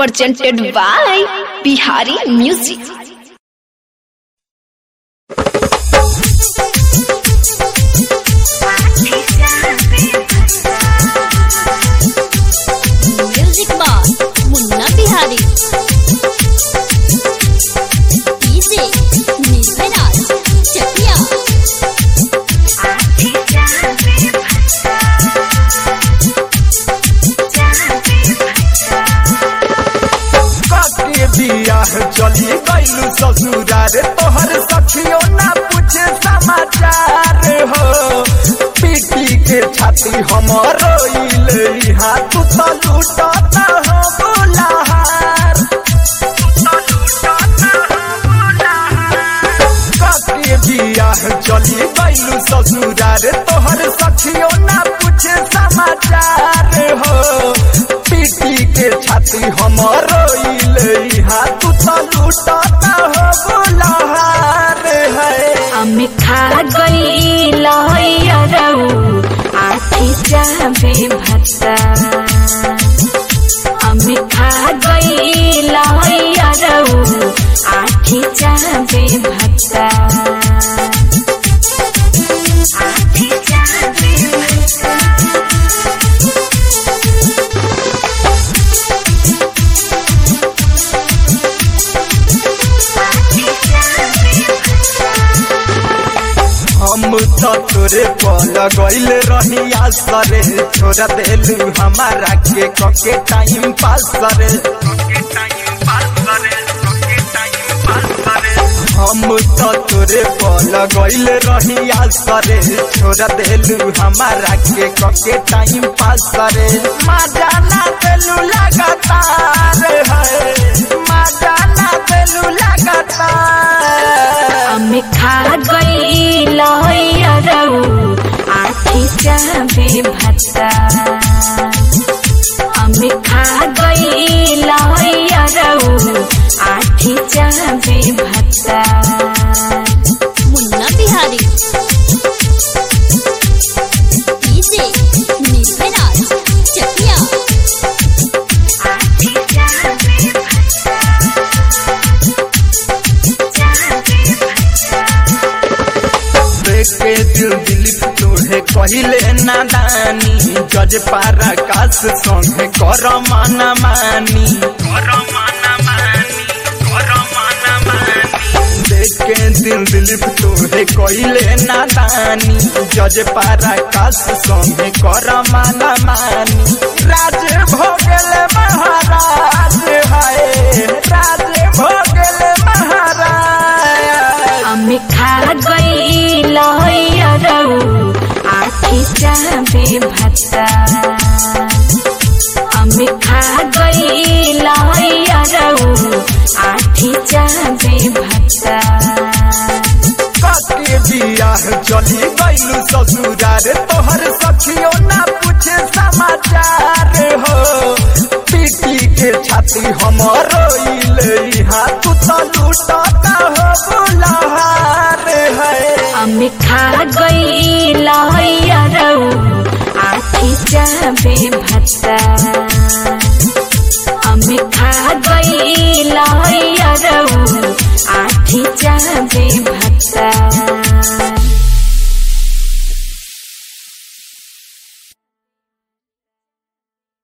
presented by Bihari Music. Music by Munna Bihari DJ Nirbhayraj Chakia के बियाह चली गईलू ससुरार तोहर सखियो ना पूछे समाचार हो पीटी के छाती हमर रोइल तू तो लूटता हो बुलाहार के बियाह चली गईलू ससुरार तोहर सखियो ना पूछे समाचार हो पीटी के छाती हमर रोइल तू तो लूटता हो बुलाहार है আমি খাগইল হইয়ারৌ আখি যাবে ভাতা আমি খাগইল হইয়ারৌ আখি যাবে ভাতা আখি যাবে ভাতা हम तो तोरे पल गईल रही आसरे छोड़ देलू हमारा के कके टाइम पास करे हम तो तोरे पल गईल रही आसरे छोड़ देलू हमारा के कके टाइम पास करे मजा ना देलू लगातार है मजा ना देलू लगातार আমি খাগইল হইয়ারৌ আখি যাবে ভাতা আমি খাগইল হইয়ারৌ আখি যাবে ভাতা मुन्ना बिहारी डीजे निर्भयराज चकिया আখি যাবে ভাতা যাবে ভাতা देखे दिल दिलीप तोहे कहिले नादानी जज पारा काश संगे कर माना मानी देखे दिल दिलीप तोहे कहिले नादानी जज पारा काश संगे कर माना मानी राज भोगल महाराज हाय राज भोगल महाराज আমি খাগইল হইয়ারৌ আখি যাবে ভাতা আমি খাগইল হইয়ারৌ আখি যাবে ভাতা के बियाह चली गईलू ससुरार तोहर सखियो ना पूछे समाचार हो पीटी के छाती हमर रोइल तू तो लूटता हो बुलाहार है আমি খাগইল হইয়ারৌ আখি যাবে